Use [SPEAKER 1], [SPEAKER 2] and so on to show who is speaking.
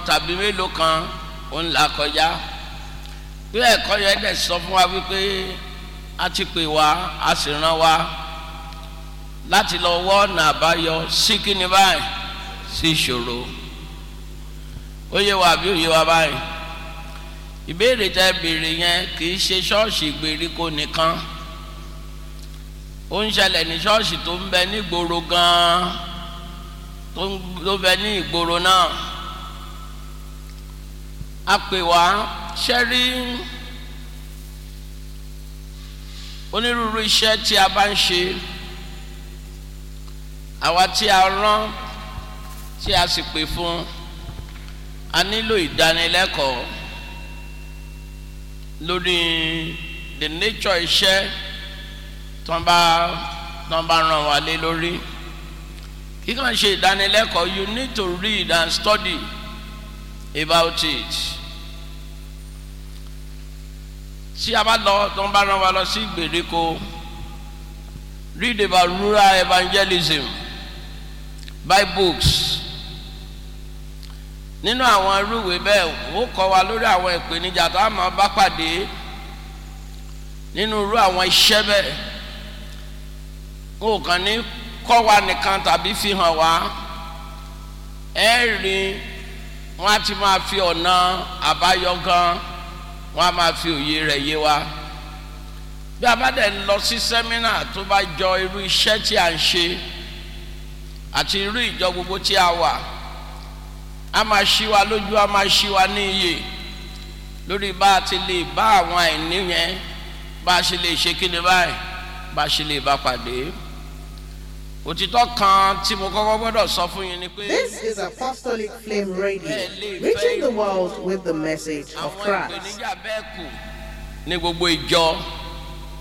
[SPEAKER 1] tàbí mélòó kan ó ń là kọjá bí ẹ̀kọ́ yẹn dẹ̀ sọ fún wa wípé a ti pè wá a sì rán wa láti lọ wọ́ ọ̀nà àbáyọ sí kíni báyìí sí ìṣòro ó yé wa àbí ó yé wa báyìí ìbéèrè tẹ béèrè yẹn kì í ṣe ṣọ́ọ̀ṣì ìgbèríko nìkan ó ń ṣẹlẹ̀ ní ṣọ́ọ̀ṣì tó ń bẹ nígboro gan-an tó ń bẹ ní ìgboro náà a pè wá ṣẹ́rí onírúurú iṣẹ́ tí a bá ń ṣe àwa tí a rán tí a sì pè fún a nílò ìdánilẹ́kọ̀ọ́ lórí the nature iṣẹ́ tó ń bá tó ń bá ràn wá lé lórí kí kàn ṣe ìdánilẹ́kọ̀ọ́ you need to read and study about it tí a bá lọ tó ń bá ràn wá lọ sí ìgbèríko read about rural evangelism buy books nínú àwọn irúwèé bẹ́ẹ̀ ó kọ́ wa lórí àwọn ìpèníjà tó a máa bá pàdé nínú irú àwọn iṣẹ́ bẹ́ẹ̀ ó kàn ní kọ́ wa nìkan tàbí fi hàn wá ẹ rí wọn á ti máa fi ọ̀nà àbáyọ gan wọn á máa fi òye rẹ̀ yé wa bí a bá dẹ̀ ń lọ sí sẹ́mínà tó bá jọ irú iṣẹ́ tí a ń ṣe àti irú ìjọ gbogbo tí a wà a máa ṣí wa lójú a máa ṣí wa ní iye lórí bá a ti lè bá àwọn àìní yẹn bá a ṣe lè ṣe kí ni báyìí bá a ṣe lè bá pàdé òtítọ́ kan tí mo kọ́kọ́ gbọ́dọ̀ sọ fún yín ni pé.
[SPEAKER 2] This is Apostolic Flame Radio, reaching the world with the message of
[SPEAKER 1] àwọn
[SPEAKER 2] Christ.
[SPEAKER 1] ìpèníjà bẹ́ẹ̀ kù ní gbogbo ìjọ